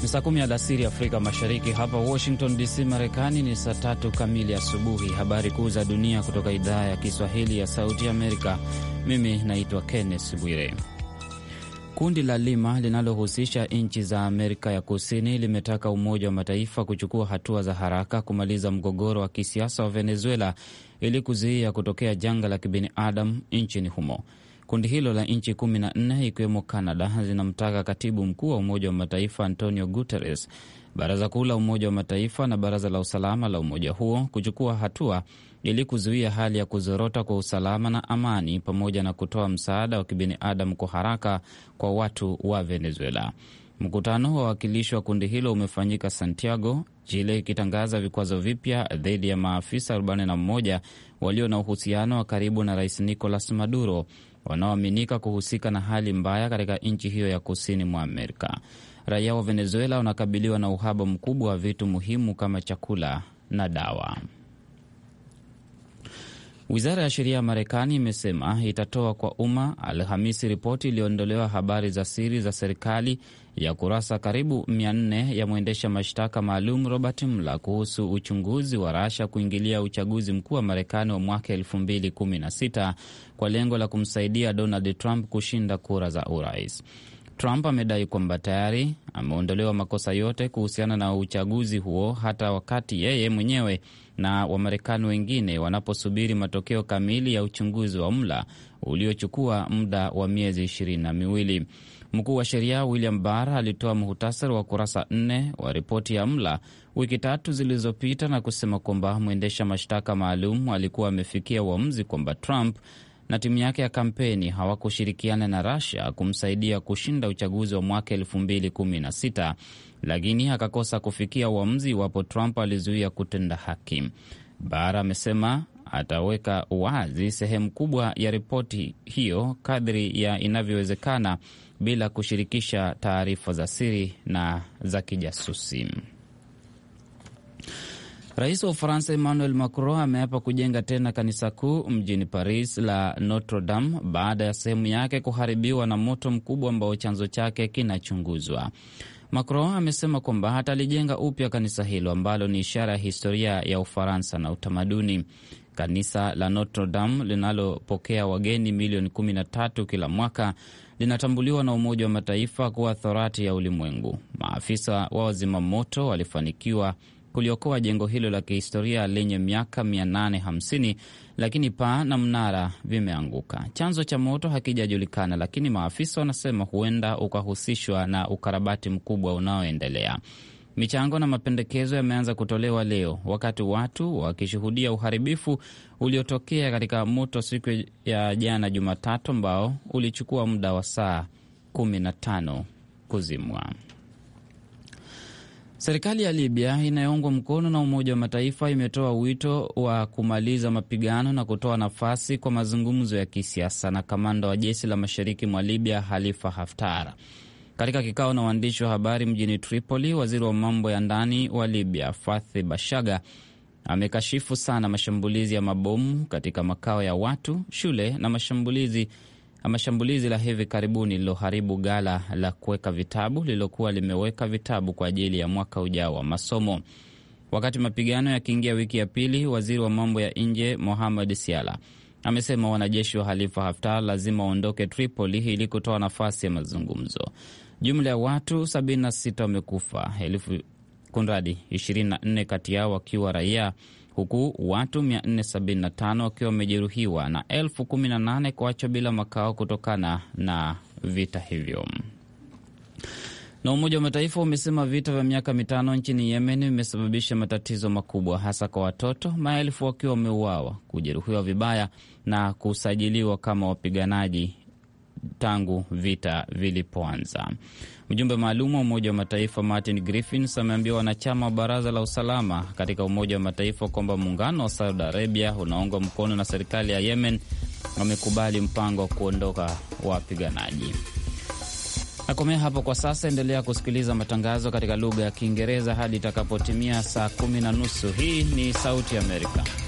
Ni saa kumi alasiri Afrika Mashariki. Hapa Washington DC, Marekani ni saa tatu kamili asubuhi. Habari kuu za dunia kutoka idhaa ya Kiswahili ya Sauti Amerika. Mimi naitwa Kenneth Bwire. Kundi la Lima linalohusisha nchi za Amerika ya Kusini limetaka Umoja wa Mataifa kuchukua hatua za haraka kumaliza mgogoro wa kisiasa wa Venezuela ili kuzuia kutokea janga la kibinadamu nchini humo. Kundi hilo la nchi kumi na nne ikiwemo Canada zinamtaka katibu mkuu wa Umoja wa Mataifa Antonio Guterres, Baraza Kuu la Umoja wa Mataifa na Baraza la Usalama la umoja huo kuchukua hatua ili kuzuia hali ya kuzorota kwa usalama na amani, pamoja na kutoa msaada wa kibinadamu kwa haraka kwa watu wa Venezuela. Mkutano wa wawakilishi wa kundi hilo umefanyika Santiago, Chile, ikitangaza vikwazo vipya dhidi ya maafisa 41 walio na uhusiano wa karibu na Rais Nicolas Maduro wanaoaminika kuhusika na hali mbaya katika nchi hiyo ya kusini mwa Amerika. Raia wa Venezuela wanakabiliwa na uhaba mkubwa wa vitu muhimu kama chakula na dawa. Wizara ya sheria ya Marekani imesema itatoa kwa umma Alhamisi ripoti iliyoondolewa habari za siri za serikali ya kurasa karibu 400 ya mwendesha mashtaka maalum Robert Mueller kuhusu uchunguzi wa Rasha kuingilia uchaguzi mkuu wa Marekani wa mwaka 2016 kwa lengo la kumsaidia Donald Trump kushinda kura za urais. Trump amedai kwamba tayari ameondolewa makosa yote kuhusiana na uchaguzi huo, hata wakati yeye mwenyewe na Wamarekani wengine wanaposubiri matokeo kamili ya uchunguzi wa Mueller uliochukua muda wa miezi ishirini na miwili. Mkuu wa sheria William Barr alitoa muhtasari wa kurasa nne wa ripoti ya Mueller wiki tatu zilizopita na kusema kwamba mwendesha mashtaka maalum alikuwa amefikia uamuzi kwamba Trump na timu yake ya kampeni hawakushirikiana na Russia kumsaidia kushinda uchaguzi wa mwaka 2016 lakini akakosa kufikia uamuzi iwapo Trump alizuia kutenda haki. Barr amesema ataweka wazi sehemu kubwa ya ripoti hiyo kadri ya inavyowezekana bila kushirikisha taarifa za siri na za kijasusi. Rais wa Ufaransa Emmanuel Macron ameapa kujenga tena kanisa kuu mjini Paris la Notre Dame baada ya sehemu yake kuharibiwa na moto mkubwa ambao chanzo chake kinachunguzwa. Macron amesema kwamba atalijenga upya kanisa hilo ambalo ni ishara ya historia ya Ufaransa na utamaduni. Kanisa la Notre Dame linalopokea wageni milioni 13 kila mwaka linatambuliwa na Umoja wa Mataifa kuwa thorati ya ulimwengu. Maafisa wa wazima moto walifanikiwa kuliokoa jengo hilo la kihistoria lenye miaka 850 lakini paa na mnara vimeanguka. Chanzo cha moto hakijajulikana, lakini maafisa wanasema huenda ukahusishwa na ukarabati mkubwa unaoendelea. Michango na mapendekezo yameanza kutolewa leo wakati watu wakishuhudia uharibifu uliotokea katika moto siku ya jana Jumatatu, ambao ulichukua muda wa saa 15 kuzimwa. Serikali ya Libya inayoungwa mkono na Umoja wa Mataifa imetoa wito wa kumaliza mapigano na kutoa nafasi kwa mazungumzo ya kisiasa na kamanda wa jeshi la mashariki mwa Libya Khalifa Haftar. Katika kikao na waandishi wa habari mjini Tripoli, waziri wa mambo ya ndani wa Libya Fathi Bashaga amekashifu sana mashambulizi ya mabomu katika makao ya watu, shule na mashambulizi mashambulizi la hivi karibuni lililoharibu ghala la kuweka vitabu lililokuwa limeweka vitabu kwa ajili ya mwaka ujao wa masomo. Wakati mapigano yakiingia wiki ya pili, waziri wa mambo ya nje Mohamed Siala amesema wanajeshi wa Halifa Haftar lazima waondoke Tripoli ili kutoa nafasi ya mazungumzo. Jumla ya watu 76 wamekufa, elfu kunradi 24 kati yao wakiwa raia huku watu 475 wakiwa wamejeruhiwa na elfu 18 kuachwa bila makao kutokana na vita hivyo. Na Umoja wa Mataifa umesema vita vya miaka mitano nchini Yemen vimesababisha matatizo makubwa, hasa kwa watoto, maelfu wakiwa wameuawa, kujeruhiwa vibaya na kusajiliwa kama wapiganaji tangu vita vilipoanza. Mjumbe maalum wa Umoja wa Mataifa Martin Griffiths ameambia wanachama wa Baraza la Usalama katika Umoja wa Mataifa kwamba muungano wa Saudi Arabia unaungwa mkono na serikali ya Yemen wamekubali mpango wa kuondoka wapiganaji. Nakomea hapo kwa sasa. Endelea kusikiliza matangazo katika lugha ya Kiingereza hadi itakapotimia saa kumi na nusu. Hii ni Sauti Amerika.